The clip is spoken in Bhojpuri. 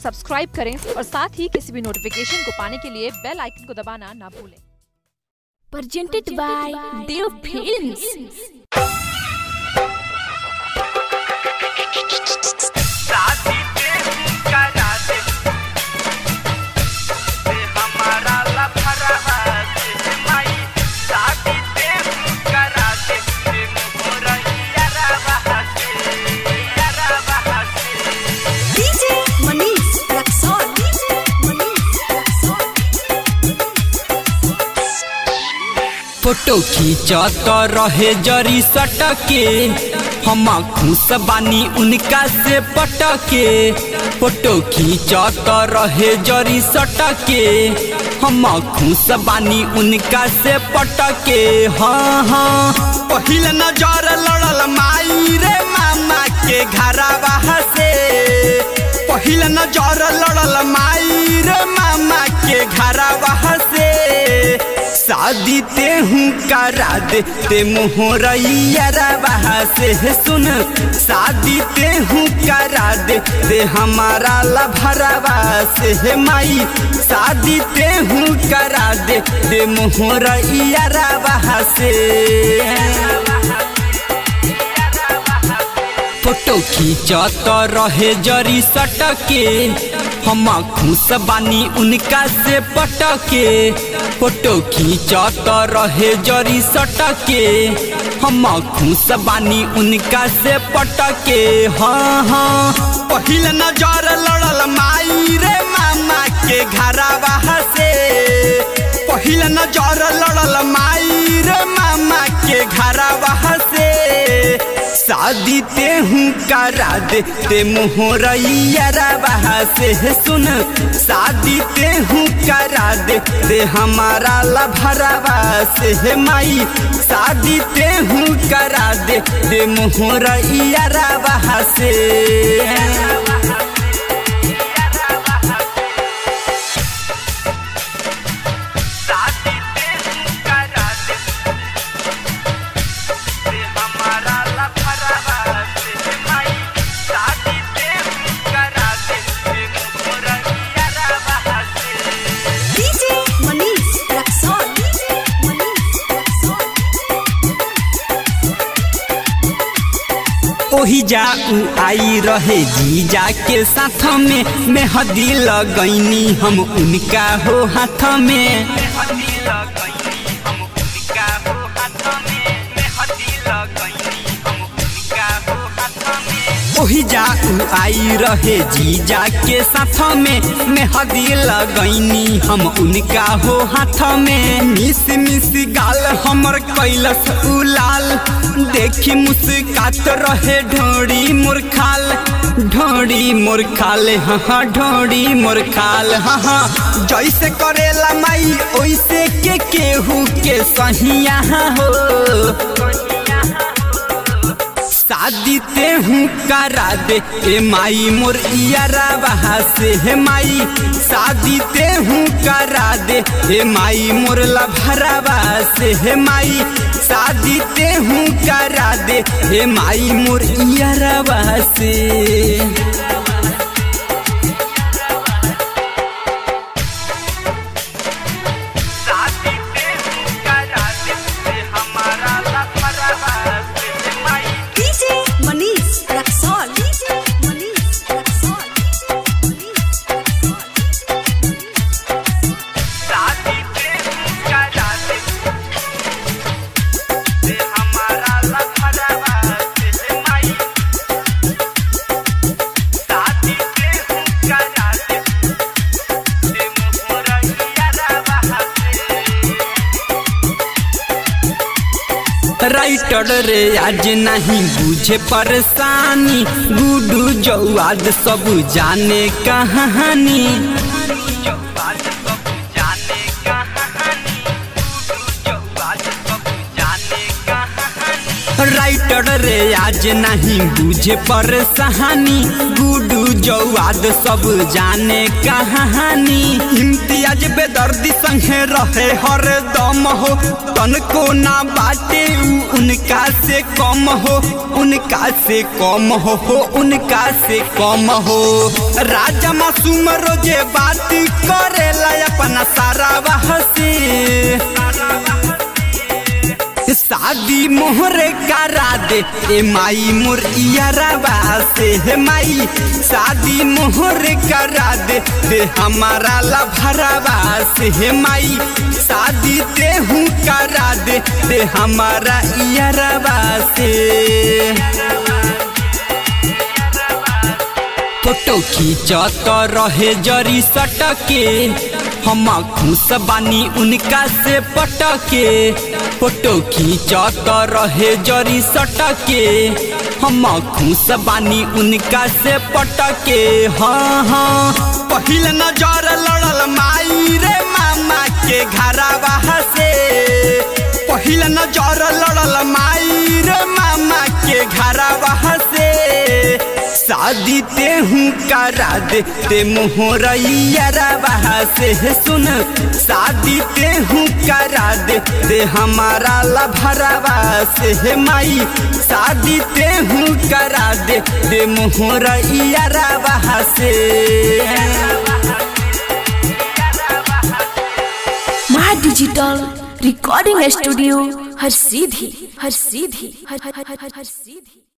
सब्सक्राइब करें और साथ ही किसी भी नोटिफिकेशन को पाने के लिए बेल आइकन को दबाना ना भूलें presented by Dev Films. शादी पे करा दे से हमारा लफड़ा से माई शादी पे करा दे से मोरा यारा बहासे यारा बहासे DJ Manish Raxol. DJ Manish Raxol. Photo खींचत रहे जरी सटके हम खुश बानी उनका से पटके फोटो खींचत रहे जरी सटके हम खुश बानी उनका से पटके हाँ हाँ पहिल नजर लड़ल माई रे मामा के घरवा से पहिल नजर लड़ल माई रे मामा के घरवा से शादी ते हूँ करा दे ते मोहरैया बहा से सुन शादी ते हूँ करा दे ते हमारा लभरवा से माई शादी ते हूँ करा दे ते मोहरैया बहा से फोटो खींचत रहे जरी सटके हम खुश बानी उनका से पटके फोटो खींचत रहे जरी सटके हम खुश बानी उनका से पटके हाँ हाँ पहिल नजर लड़ल माई रे मामा के घरवा से पहिल नजर लड़ल माई रे मामा के घरवा से शादी ते हूँ करा दे ते मोहरैया बहा से सुन शादी ते हूँ करा दे ते हमारा लभरवा से माई शादी ते हूँ करा दे ते मोहरैया बहा से शादी पे करा दे से हमारा लफड़ा से माई शादी पे करा दे से मोरा यारा बहासे DJ Manish Raxol. DJ Manish Raxol. ओही जा उ आई रहे जीजा के साथ में मेहदी लगैनी हम उनका हो हाथ में हदी लगैनी हम उनका हो हाथ में मैं हदी लगैनी हम उनका हो हाथ में ओही जा उ आई रहे जीजा के साथ में मेहदी लगैनी हम उनका हो हाथ में मिस मिस गाल हमर कैलस उलाल देखी मुस्कात रहे ढोड़ी मुरखाल ढोड़ी मुरखाल हाँ हाँ ढोड़ी मुरखाल हाँ हाँ जैसे करेला माई ओइसे के केहू के सहिया हो शादी ते हूँ करा दे ए माई मोर इयारा बहा से हे माई शादी ते हूँ करा दे हे माई मोर लभरवा से हे माई शादी ते हूँ करा दे हे माई मोर इयारा बहा से शादी पे करा दे से हमारा लफड़ा से माई DJ Manish Raxol. DJ Manish Raxol. Manish Raxol. शादी पे करा दे से हमारा लफड़ा से माई शादी पे करा दे से मोरा यारा बहासे राइटर रे आज नहीं बुझे परेशानी गुडू जौआद सब जाने कहानी जवाज सब जाने कहानी टूटू जवाज सब जाने कहानी राइटर रे आज नहीं बुझे पर सहानी गुडू जवाद सब जाने कहानी इम्तियाज बेदर्दी संगे रहे हर दम हो तनको ना बाटे उ उनका से कम हो उनका से कम हो हो उनका से कम हो राजा मासूम रोजे बात करेला अपना सारा बहसी शादी मोहरे करा दे ए माई मोर इयरबा से हे माई शादी मोहरे करा दे दे हमारा लभरबा से हे माई शादी ते हूँ करा दे दे हमारा इयरबा से फोटो खींचत रहे जरी सटके हम खुश बानी उनका से पटके फोटो खींचत रहे जरी सटके हम खुश बानी उनका से पटके हाँ हाँ पहिल नजर लड़ल माई रे मामा के घरवा से पहिल नजर लड़ल माई रे मामा के घरवा से शादी ते हूँ करा दे ते मोहरैया से सुन शादी ते हूँ करा दे ते हमारा लभरवा से माई शादी ते हूँ करा दे ते मोहरैया से माँ डिजिटल रिकॉर्डिंग स्टूडियो हर सीधी हर सीधी हर हर हर हर सीधी